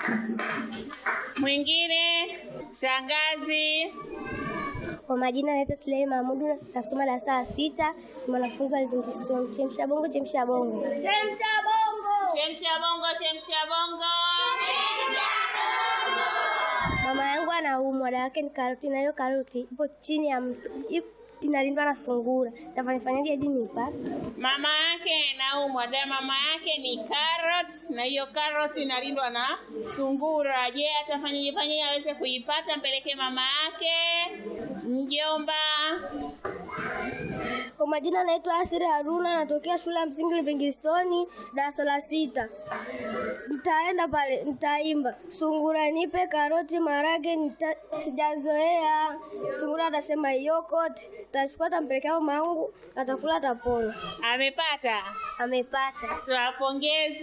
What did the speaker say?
Mwingine shangazi. Kwa majina naitwa Sulei Mahmudu, nasoma darasa la sita, ni mwanafunzi wa Livingstone. Chemsha bongo, chemsha bongo. Chemsha bongo, chemsha bongo. Mama yangu anaumwa, dawa yake ni karoti, na hiyo karoti ipo chini ya mto, ip- inalindwa na sungura. Tafanyafanyaje hadi niipate? Mama yake naumwa, da mama yake ni carrot, na hiyo carrot inalindwa na sungura. Je, atafanyaje fanyaje aweze kuipata? Mpelekee mama yake. Mjomba. Kwa majina naitwa Asiri Haruna, natokea shule ya msingi Livingstone, darasa la sita. Nitaenda pale, nitaimba sungura nipe karoti marage, nita, sijazoea. Sungura atasema yokote, tachukua tampelekea mama yangu, atakula atapona. Amepata. Amepata. Tuwapongeze.